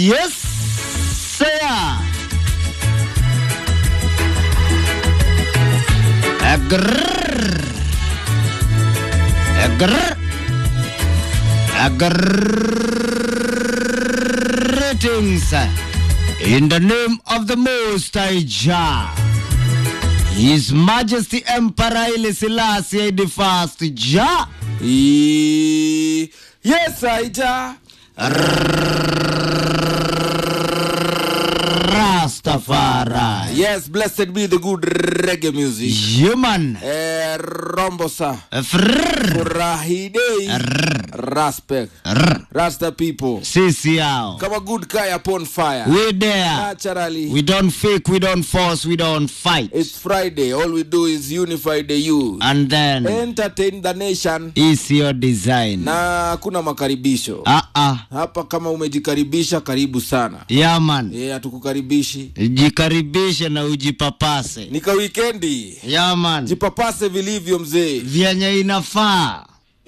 Yes, sir. Agrrr. Agrrr. Greetings in the name of the Most High Jah. His Majesty Emperor Haile Selassie the First Jah. E- yes, Aija. Rastafari. Yes, blessed be the good reggae music. Human. Eh, Rombosa. Frrrr. Furahi day. Respect. Rrr. Rasta people. Sisi yao. Kama good guy upon fire. We there. Naturally. We don't fake, we don't force, we don't fight. It's Friday. All we do is unify the youth. And then Entertain the nation. is your design. Na hakuna makaribisho. Ah ah. Hapa kama umejikaribisha karibu sana. Yeah man. Eh, hatukukaribishi. Jikaribishe na ujipapase. Nika wikendi. Yeah man. Jipapase vilivyo mzee. Vyenye inafaa.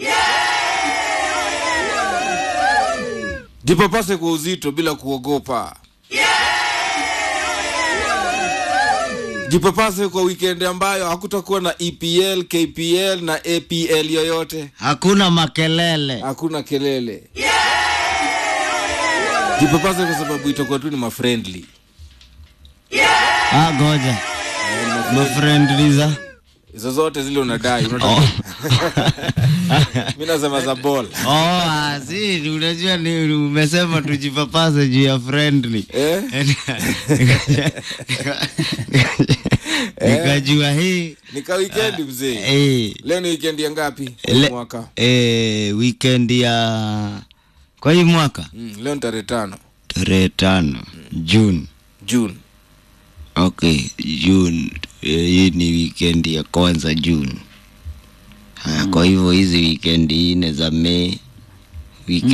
Jipapase kwa uzito bila kuogopa. Jipapase kwa weekend ambayo hakutakuwa na EPL, KPL na APL yoyote. Hakuna makelele. Hakuna kelele. Jipapase kwa sababu itakuwa tu ni mafriendly. Ah, goja. Mafriendliza. Hizo zote zile unadai. Unataka... Oh. Mimi nasema za ball. Oh, ah, si unajua ni umesema tujipapase juu ya friendly. Eh? Nikajua hii Nika weekend mzee. eh, Leo ni weekend ya ngapi? le, Mwaka. eh, weekend ya kwa hii mwaka Mm, leo ni tarehe tano tarehe tano June. June. Okay, June. Eh, hii ni weekend ya kwanza June. Haya, kwa hivyo hizi weekend nne za Mei, weekend